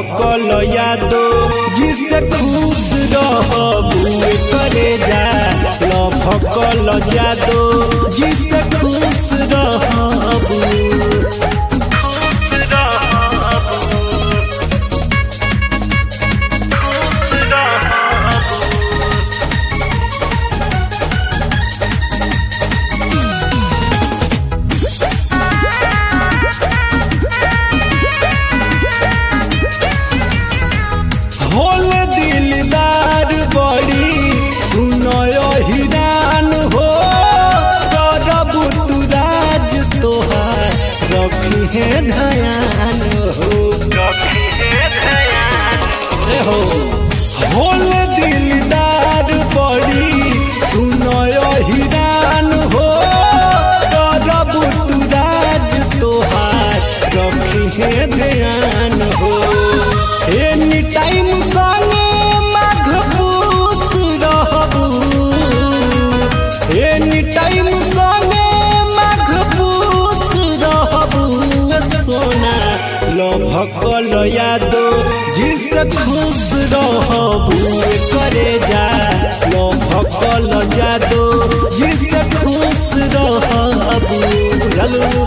भकल यादो जिससे खुश रहबू करे जा ल भकल यादो जिससे खुश रहबू होल दिलदार बड़ी सुनय हिरान हो करबू तू राज तोहार रखी है धयान हो ए हो होल दिलदार बड़ी सुनय हिरान हो करबू तू राज तोहार रखी है ध्यान हो एनी टाइम संगे मघबूस रहबू एनी टाइम संगे मघबूस रहबू सोना लो भकल यादो जिससे खुश रहबू करे जा लो भकल जादो जिससे खुश रहबू रलू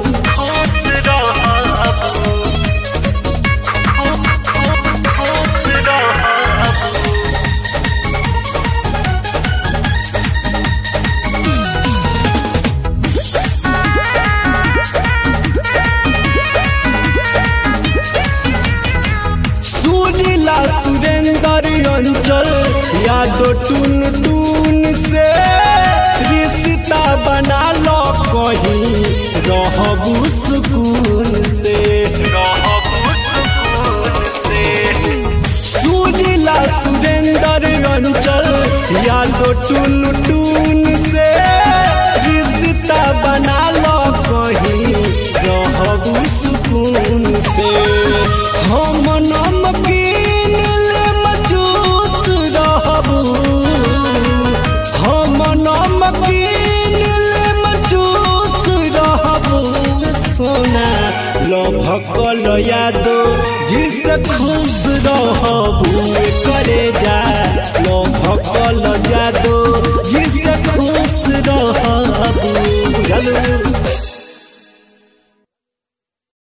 सुनीला सुरेंद्र अंचल यादो टून टून से रिश्ता बना लो कहीं रहबू सुकून से सुनीला सुरेंद्र अंचल यादो टून टून से रिश्ता बना लो कहीं रहबू सुकून से हम नमकीन मजूस रहबू हम नमकीन मजूस रहबू सोना लो भकल यादो जिससे खुश रहबू करे जा लो भकल